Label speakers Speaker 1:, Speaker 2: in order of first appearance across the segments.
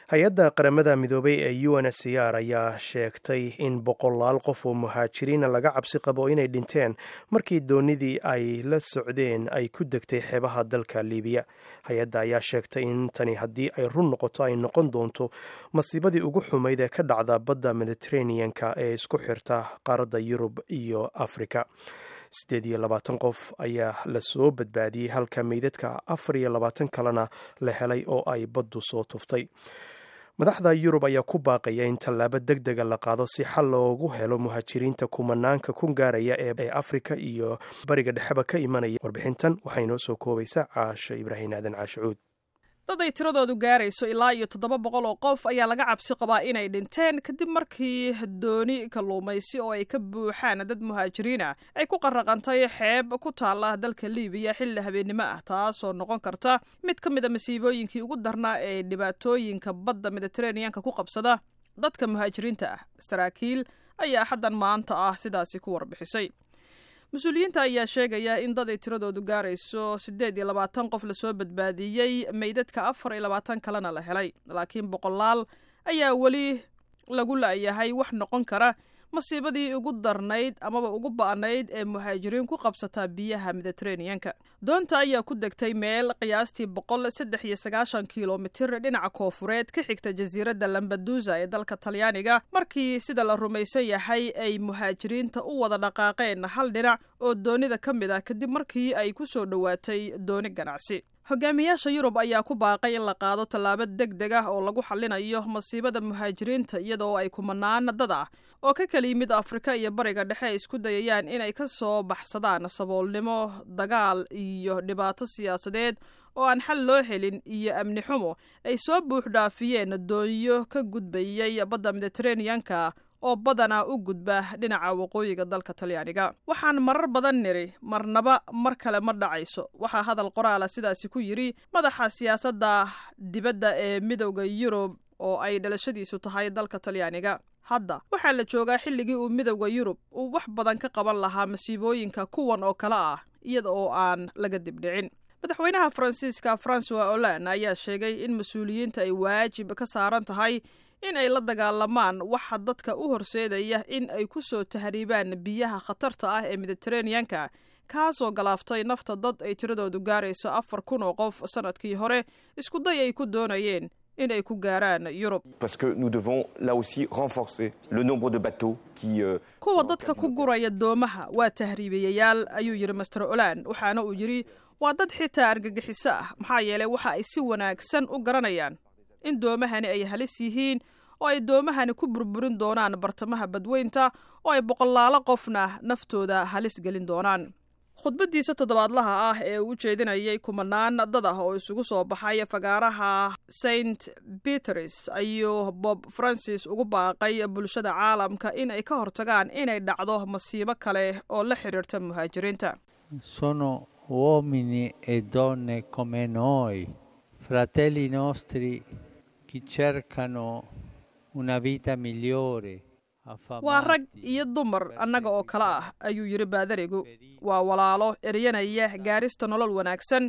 Speaker 1: hay-adda qaramada midoobay ee u n h c r ayaa sheegtay in boqolaal qof oo muhaajiriina laga cabsi qabo inay dhinteen markii doonidii ay la socdeen ay ku degtay xeebaha dalka libiya hay-adda ayaa sheegtay in tani haddii ay run noqoto ay noqon doonto masiibadii ugu xumayd ee ka dhacda badda mediteraneanka ee isku xirta qaaradda yurub iyo afrika siddeed iyo labaatan qof ayaa lasoo badbaadiyey halka meydadka afar iyo labaatan kalena la helay oo ay baddu soo tuftay madaxda yurub ayaa ku baaqaya in tallaabo deg dega la qaado si xal loogu helo muhaajiriinta kumanaanka kun gaaraya ee afrika iyo bariga dhexeba ka imanaya warbixintan waxaa inoo soo koobaysa caasho ibraahim aadan caashicuud
Speaker 2: dad ay tiradoodu gaarayso ilaa iyo toddoba boqol oo qof ayaa laga cabsi qabaa inay dhinteen kadib markii dooni kalluumaysi oo ay ka buuxaan dad muhaajiriin ah ay ku qarraqantay xeeb ku taalla dalka libiya xilli habeennimo ah taasoo noqon karta mid ka mid a masiibooyinkii ugu darnaa ee dhibaatooyinka badda mediteraneanka ku qabsada dadka muhaajiriinta ah saraakiil ayaa xaddan maanta ah sidaasi ku warbixisay mas-uuliyiinta ayaa sheegaya in dad ay tiradoodu gaarayso siddeed iyo labaatan qof lasoo badbaadiyey meydadka afar iyo labaatan kalena la helay laakiin boqolaal ayaa weli lagu la'yahay wax noqon kara masiibadii ugu darnayd amaba ugu ba'nayd ee muhaajiriin ku qabsataa biyaha mediteraneanka doonta ayaa ku degtay meel qiyaastii boqol saddex iyo sagaashan kilomitir dhinaca koofureed ka xigta jasiiradda lambadusa ee dalka talyaaniga markii sida la rumaysan yahay ay muhaajiriinta u wada dhaqaaqeen hal dhinac oo doonida ka mid ah kadib markii ay ku soo dhowaatay dooni ganacsi hogaamiyaasha yurub ayaa ku baaqay in la qaado tallaabo deg deg ah oo lagu xallinayo masiibada muhaajiriinta iyadoo ay kumanaan dad ah oo ka kala yimid afrika iyo bariga dhexe ay isku dayayaan inay ka soo baxsadaan saboolnimo dagaal iyo dhibaato siyaasadeed oo aan xal loo helin iyo amni xumo ay soo buux dhaafiyeen doonyo ka gudbayay badda mediteraneanka oo badanaa u gudba dhinaca waqooyiga dalka talyaaniga waxaan marar badan niri marnaba mar kale ma dhacayso waxaa hadal qoraala sidaasi ku yidhi madaxa siyaasadda dibadda ee midowda yurub oo ay dhalashadiisu tahay dalka talyaaniga hadda waxaa la joogaa xilligii uu midowda yurub uu wax badan ka qaban lahaa masiibooyinka kuwan oo kale ah iyada oo aan laga dibdhicin madaxweynaha faransiiska francois olan ayaa sheegay in mas-uuliyiinta ay waajib ka saaran tahay in ay la dagaalamaan waxa dadka u horseedaya in ay ku soo tahriibaan biyaha khatarta ah ee mediteraneanka kaasoo galaaftay nafta dad ay tiradoodu gaarayso afar kun oo qof sannadkii hore iskuday ay ku doonayeen in ay ku gaaraan yurub kuwa dadka ku guraya doomaha waa tahriibiyayaal ayuu yidhi master olan waxaana uu yidhi waa dad xitaa argagixiso ah maxaa yeelay waxa ay si wanaagsan u garanayaan in doomahani ay halis yihiin oo ay doomahani ku burburin doonaan bartamaha badweynta oo ay boqolaalo qofna naftooda halis gelin doonaan khudbaddiisa toddobaadlaha ah ee uu u jeedinayay kumanaan dad ah oo isugu soo baxay fagaaraha saint peters ayuu bob francis ugu baaqay bulshada caalamka in ay ka hortagaan inay dhacdo masiibo kale oo la xidhiirta muhaajiriinta
Speaker 3: sono uomini e donne come noi fratelli nostri che cercano una vita migliore
Speaker 2: waa rag iyo dumar annaga oo kale ah ayuu yidhi baadarigu waa walaalo eryanaya gaarista nolol wanaagsan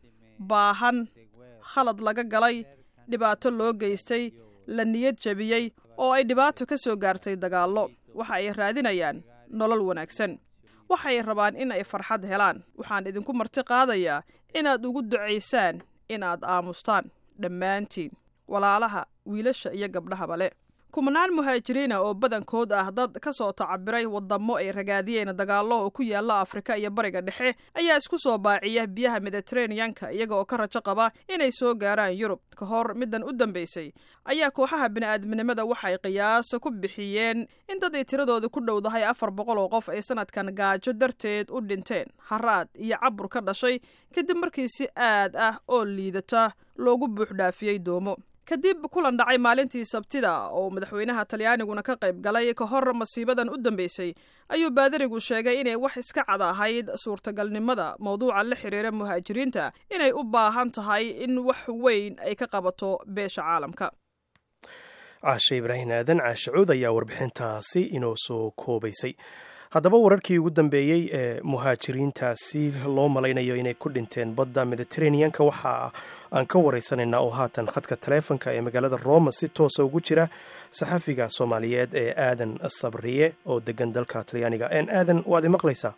Speaker 2: baahan khalad laga galay dhibaato loo geystay la niyad jebiyey oo ay dhibaato ka soo gaartay dagaallo waxa ay raadinayaan nolol wanaagsan waxay rabaan in ay farxad helaan waxaan idinku marti qaadayaa inaad ugu ducaysaan inaad aamustaan dhammaantiin walaalaha wiilasha iyo gabdhahaba le kumanaan muhaajiriina oo badankood ah dad ka soo tacabiray wadamo ay ragaadiyeen dagaallo oo ku yaalla afrika iyo bariga dhexe ayaa isku soo baaciya biyaha mediteraneanka iyaga oo ka rajo qaba inay soo gaaraan yurub ka hor middan u dambaysay ayaa kooxaha bini'aadminimada waxay qiyaas ku bixiyeen in dad ay tiradooda ku dhowdahay afar boqol oo qof ay sanadkan gaajo darteed u dhinteen haraad iyo cabur ka dhashay kadib markii si aad ah oo liidata loogu buuxdhaafiyey doomo kadib kulan dhacay maalintii sabtida oo madaxweynaha talyaaniguna ka qayb galay ka hor masiibadan u dambeysay ayuu baadarigu sheegay inay wax iska cad ahayd suurtagalnimada mawduuca la xiriira muhaajiriinta inay u baahan tahay in wax weyn ay ka qabato beesha caalamka
Speaker 1: caashe ibraahim aadan caashe cuud ayaa warbixintaasi inoo soo koobaysay haddaba wararkii ugu dambeeyey ee muhaajiriintaasi loo malaynayo inay ku dhinteen badda mediteraneanka waxa aan ka waraysanaynaa oo haatan khadka taleefonka ee magaalada roma si toosa ugu jira saxafiga soomaaliyeed ee aadan sabriye oo degan dalka talyaaniga aadan waad i maqlaysaa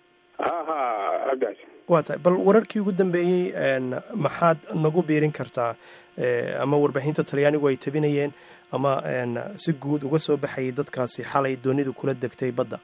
Speaker 1: waa tahay bal wararkii ugu dambeeyey maxaad nagu biirin kartaa ama warbaahinta talyaanigu ay tabinayeen ama si guud uga soo baxayay dadkaasi xalay doonidu kula degtay badda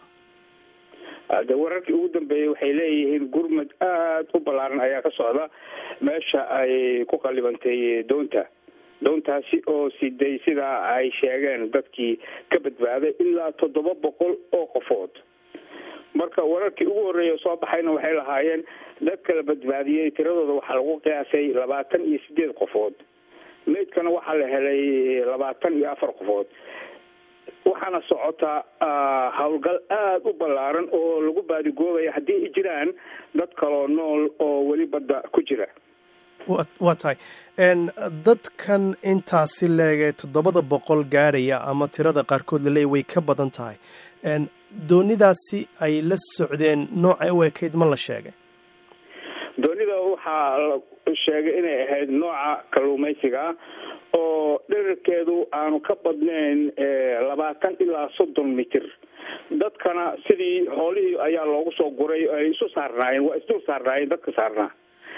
Speaker 4: de wararkii ugu dambeeyey waxay leeyihiin gurmad aada u ballaaran ayaa ka socda meesha ay ku qalibantay doonta doontaasi oo siday sidaa ay sheegeen dadkii ka badbaaday ilaa toddoba boqol oo qofood marka wararkii ugu horreeya soo baxayna waxay lahaayeen dad kala badbaadiyey tiradooda waxaa lagu qiyaasay labaatan iyo sideed qofood meydkana waxaa la helay labaatan iyo afar qofood waxaana socotaa howlgal aada u ballaaran oo lagu baadigoobaya haddii ay jiraan dad kaloo nool oo weli badda ku jira
Speaker 1: waa tahay dadkan intaasi leegee toddobada boqol gaaraya ama tirada qaarkood laleeya way ka badan tahay doonidaasi ay la socdeen noocay u ekayd ma la sheegay
Speaker 4: doonida waxaa la sheegay inay ahayd nooca kalluumaysiga oo dherarkeedu aanu ka badnayn labaatan ilaa soddon mitir dadkana sidii hoolihii ayaa loogu soo guray ay isu saarnaayeen waa isdul saarnaayeen dadka saarnaa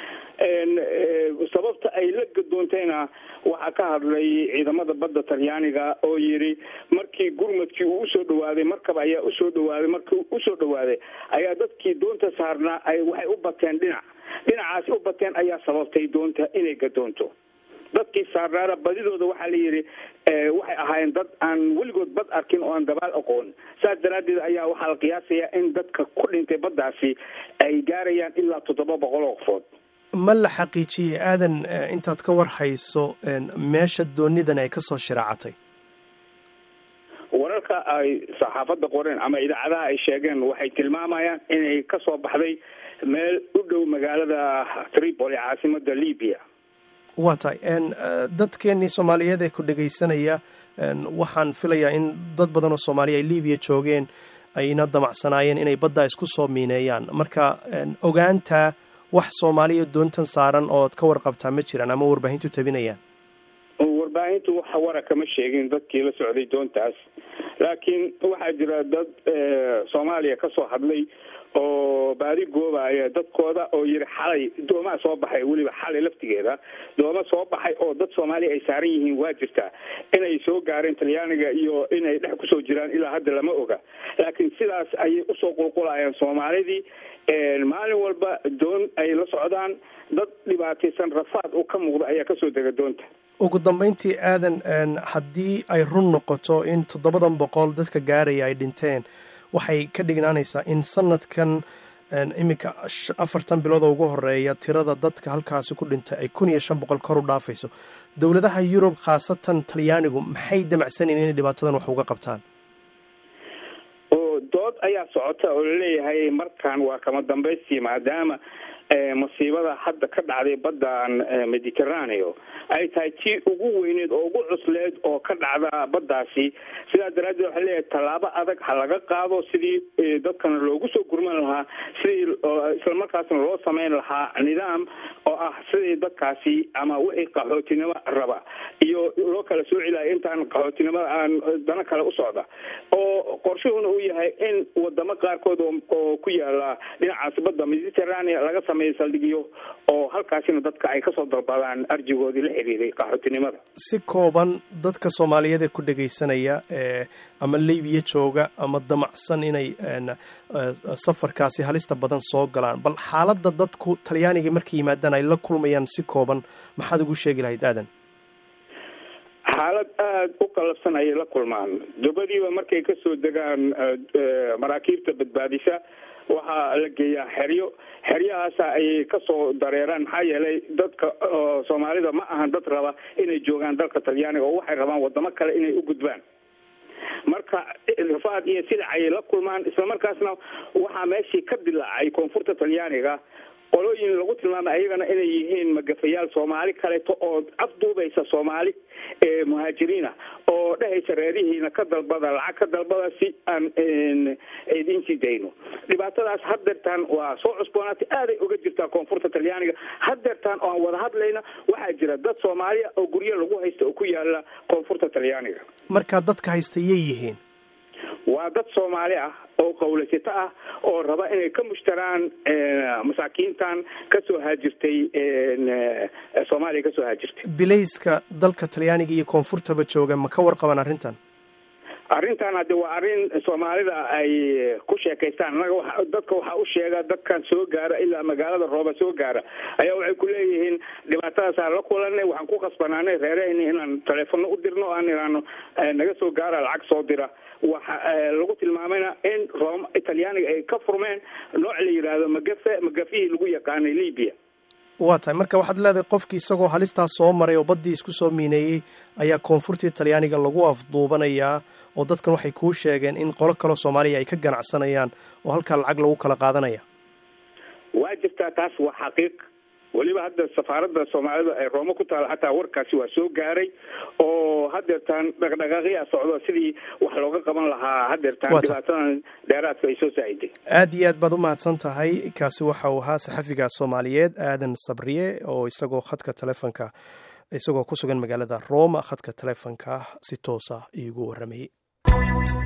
Speaker 4: sababta ay la gadoontayna waxaa ka hadlay ciidamada badda talyaaniga oo yidhi markii gurmadkii uu usoo dhawaaday markaba ayaa usoo dhawaaday markii usoo dhawaaday ayaa dadkii doonta saarnaa ay waxay u bateen dhinac dhinacaasi u bateen ayaa sababtay doonta inay gadoonto dadkii saarnaana badidooda waxaa la yidhi waxay ahaayeen dad aan weligood bad arkin oo aan dabaal aqoon saas daraaddeed ayaa waxaa la qiyaasayaa in dadka ku dhintay baddaasi ay gaarayaan ilaa toddoba boqol oo qofood
Speaker 1: ma la xaqiijiyey aadan intaad ka war hayso meesha doonidan ay kasoo shiraacatay
Speaker 4: wararka ay saxaafadda qoreen ama idaacadaha ay sheegeen waxay tilmaamayaan inay kasoo baxday meel u dhow magaalada tripoli caasimada libya
Speaker 1: waa tahay dadkeenii soomaaliyeed ee ku dhegaysanaya waxaan filayaa in dad badan oo soomaaliya ay libiya joogeen ayna damacsanaayeen inay baddaa isku soo miineeyaan marka ogaanta wax soomaaliya doontan saaran ood ka warqabtaa ma jiraan ama warbaahintu tabinayaan
Speaker 4: warbaahintu wax wara kama sheegin dadkii la socday doontaas laakiin waxaa jira dad soomaaliya kasoo hadlay oo baadi goobaya dadkooda oo yiri xalay doomaa soo baxay weliba xalay laftigeeda dooma soo baxay oo dad soomaaliya ay saaran yihiin waa jirtaa inay soo gaareen talyaaniga iyo inay dhex kusoo jiraan ilaa hadda lama oga laakiin sidaas ayay usoo qulqulayeen soomaalidii maalin walba doon ay la socdaan dad dhibaataysan rafaad u ka muuqda ayaa kasoo dega doonta
Speaker 1: ugu dambeyntii aadan haddii ay run noqoto in toddobadan boqol dadka gaaraya ay dhinteen waxay ka dhignaanaysaa in sanadkan iminka afartan bilood oo ugu horeeya tirada dadka halkaasi ku dhintay ay kun iyo shan boqol kor u dhaafayso dowladaha yurub khaasatan talyaanigu maxay damacsanayeen inay dhibaatadan wax uga qabtaan
Speaker 4: oo dood ayaa socota oo laleeyahay markan waa kama dambaystii maadaama masiibada hadda ka dhacday baddan mediterraneo ay tahay tii ugu weyneed oo ugu cusleed oo ka dhacda baddaasi sidaa daraaddeed waxaa leeyahay tallaabo adag ha laga qaado sidii dadkana loogu soo gurman lahaa sidii islamarkaasna loo sameyn lahaa nidaam oo ah sidii dadkaasi ama wixii qaxootinimo raba iyo loo kala sooci lahay intaan qaxootinimada aan dano kale u socda oo qorshuhuna uu yahay in wadamo qaarkood oo ku yaala dhinacaas badda mediterranea laga sameeyo saldhigyo oo halkaasina dadka ay kasoo dalbadaan arjigoodii la xiriiray qaxootinimada
Speaker 1: si kooban dadka soomaaliyeed ee ku dhegaysanaya ee ama libiya jooga ama damacsan inay safarkaasi halista badan soo galaan bal xaaladda dadku talyaaniga markay yimaadaan ay la kulmayaan si kooban maxaad ugu sheegi lahayd aadan
Speaker 4: xaalad aada u qalabsan ayay la kulmaan dabadiiba markay kasoo degaan maraakiibta badbaadisa waxaa la geeyaa xeryo xeryahaasa ayay kasoo dareeraan maxaa yeelay dadka soomaalida ma ahan dad raba inay joogaan dalka talyaaniga oo waxay rabaan wadamo kale inay u gudbaan marka rafaad iyo sidac ayay la kulmaan islamarkaasna waxaa meeshii ka dilaacay koonfurta talyaaniga qolooyin lagu tilmaamay ayagana inay yihiin magafayaal soomaali kaleeto oo afduubaysa soomaali muhaajiriina oo dhehaysa reerihiina ka dalbada lacag ka dalbada si aan idin sii dayno dhibaatadaas hadeertaan waa soo cusboonaatay aaday uga jirtaa koonfurta talyaaniga hadeertaan oo aan wada hadlayna waxaa jira dad soomaaliya oo guryo lagu haysta oo ku yaala koonfurta talyaaniga
Speaker 1: markaa dadka haysta yay yihiin
Speaker 4: waa dad soomaali ah oo qawlaysato ah oo raba inay ka mushtaraan masaakiintan kasoo haajirtay soomaaliya kasoo haajirtay
Speaker 1: bilayska dalka talyaaniga iyo koonfurtaba jooga ma ka warqaban arrintan
Speaker 4: arrintan hadde waa arrin soomaalida ay ku sheekaystaan annaga wa dadka waxaa u sheega dadkan soo gaara ilaa magaalada rooba soo gaara ayaa waxay ku leeyihiin dhibaatadaasaan la kulanay waxaan ku khasbanaanay reerahayni inaan taleefono u dirno aan iraano naga soo gaara lacag soo dira waxa lagu tilmaamayna in room talyaaniga ay ka furmeen nooc la yidhaahdo magafe magafihii lagu yaqaanay libya
Speaker 1: waa tahay marka waxaad leedahay qofkii isagoo halistaas soo maray oo baddii isku soo miineeyey ayaa koonfurtii talyaaniga lagu afduubanayaa oo dadkan waxay kuu sheegeen in qolo kaloo soomaaliya ay ka ganacsanayaan oo halkaa lacag lagu kala qaadanaya
Speaker 4: waa jirtaa taas waa xaqiiq weliba hadda safaaradda soomaalida ee roome ku taala xataa warkaasi waa soo gaaray oo hadeertaan dhaqdhaqaaqyaa socdo sidii wax looga qaban lahaa hadeertaan dhibaatadan dheeraadka ay soo saaciday
Speaker 1: aad iyo aad baad u mahadsan tahay kaasi waxa uu ahaa saxafiga soomaaliyeed aadan sabriye oo isagoo khadka telefonka isagoo ku sugan magaalada roma khadka telefonka si toosa iigu warramayey